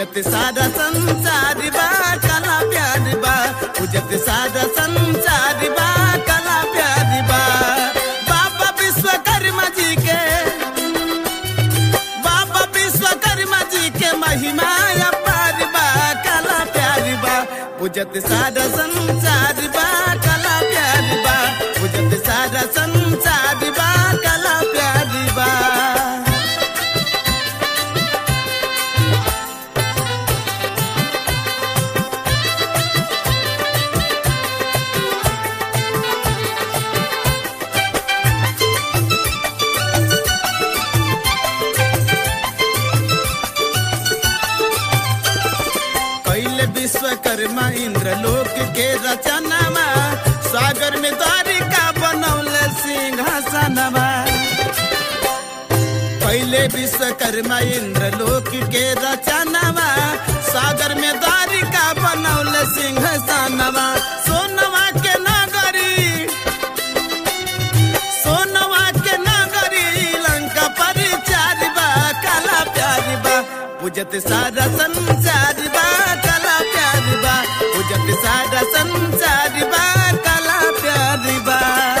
पूजत सारा संसार बा कला प्यार बा पूजत सारा संसार बा कला प्यार बा बाबा विश्वकर्मा जी के बाबा विश्वकर्मा जी के महिमा अपार बा कला प्यार बा पूजत सारा संसार बा कला प्यार बा पूजत सारा संसार बा कला प्यार बा कैले विश्वकर्मा इंद्र लोक के रचनामा सागर में द्वारिका बनौले सिंहासनमा पहले विश्वकर्मा इंद्र लोक के रचनामा सागर में द्वारिका बनौले सिंहासनमा सोनवा के नगरी सोनवा के नगरी लंका पर चार बा काला प्यार बा पूजत सारा संसार बा काला प्यार बा पूजत सारा संसार बा काला प्यार बा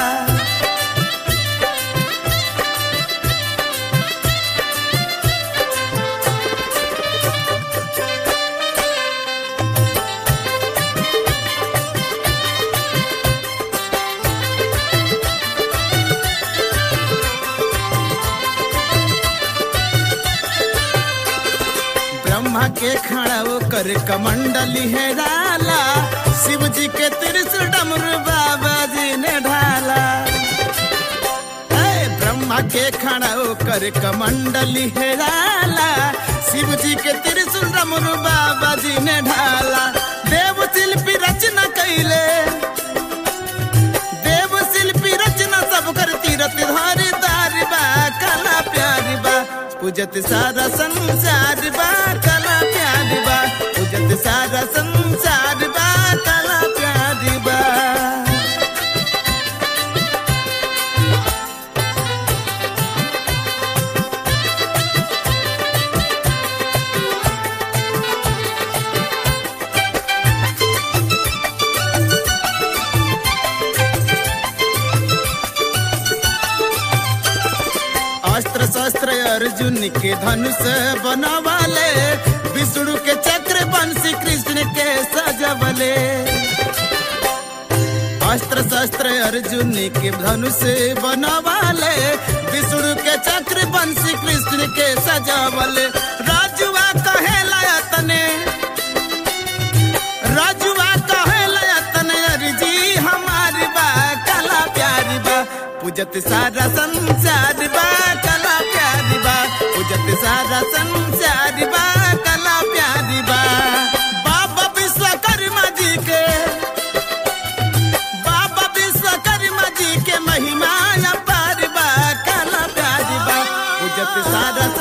ब्रह्मा के खड़ा कर कमंडली है डाला शिव जी के त्रिशूल डमरू बाबा जी ने ढाला ऐ ब्रह्मा के खड़ा कर कमंडली है डाला शिव जी के त्रिशूल डमरू बाबा जी ने ढाला देव शिल्पी रचना कैले देव शिल्पी रचना सब कर तीरथ धारी दार बा कला प्यार बा पूजत सारा संसार बा कला प्यार बा पूजत सारा संसार बा कला प्यार बा अस्त्र शस्त्र अर्जुन के धनुष बनवाले विष्णु के चक्र बंशी कृष्ण के सजवले अस्त्र शस्त्र अर्जुन के धनुष बनवाले विष्णु के चक्र बंशी कृष्ण के सजवले राजुआ कहे तने राजुआ कहे तने अर्जी हमारी बा कला प्यारी बा पूजत सारा संसार बा कला प्यारी बा पूजत सारा संसार बा कला प्यारी बा बाबा विश्वकर्मा जी के बाबा विश्वकर्मा जी के महिमा अपार बा कला प्यारी बा पूजत सारा